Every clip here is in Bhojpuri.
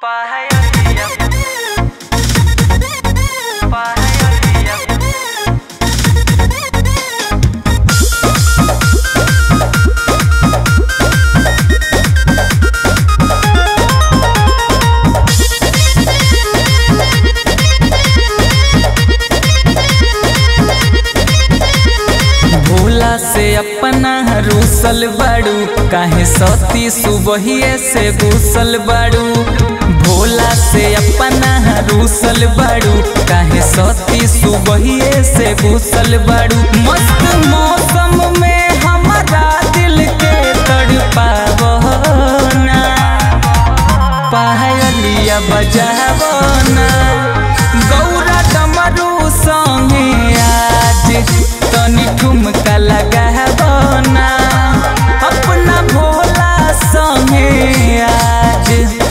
Pahayaliyah Pahayaliyah भोला से अपना रूसल बाड़ू काहे सती सुबहिए से घुसल बाड़ू भोला से अपना रूसल बाड़ू काहे सती सुबहिए से घुसल बाड़ू मस्त मौसम में हमारा दिल के तड़पावना पायलिया बजावना गौरा डमरू संगे आज तनी ठुमका लगावना अपना भोला संगे आज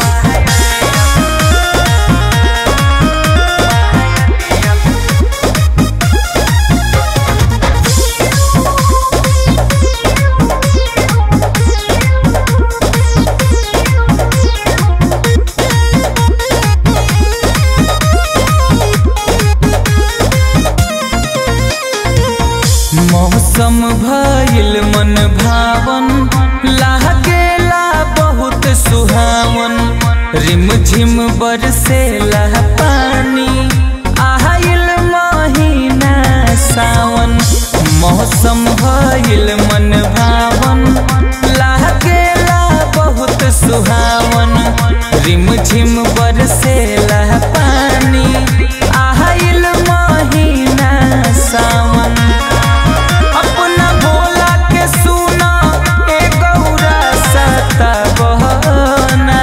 मौसम भइल मन भावन लागेला बहुत सुहावन रिम झिम बरसेला पानी आइल महीना सावन मौसम भइल मन भावन लागेला बहुत सुहावन रिम झिम बरसेला पानी आइल महीना सावन अपना भोला के सुना ए गौरा सता बहना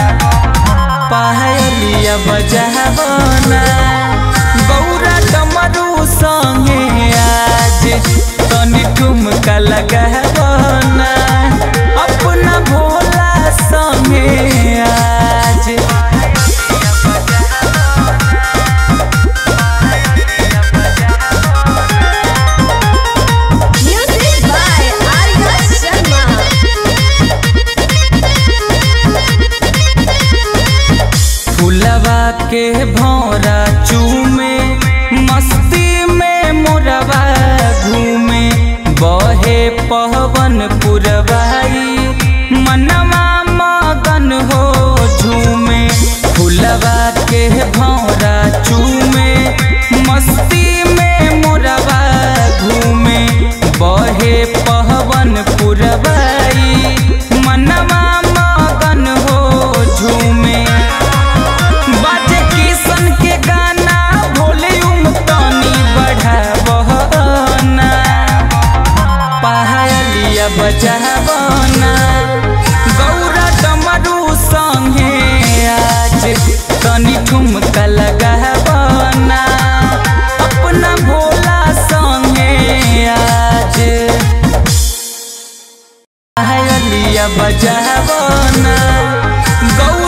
पायलिया बजावना गौरा डमरू संगे आज तनी ठुमका लगावना अपना भोला संगे आज Music by Arya Sharma. फुलवा के भौरा चूमे मस्ती में मुरवा घूमे बहे पवन पुरवाई मनवा मगन हो झूमे फुलवा के भौरा चूमे मस्ती में मुरवा घूमे बहे पवन पुरवाई मनवा मगन हो झूमे बाजे किशन के गाना वॉल्यूम तनी बढ़ावना पायलिया बजावना गौरा डमरू संगे आज तनी ठुमका लगावना अपना भोला संगे आज पायलिया बजावना गौ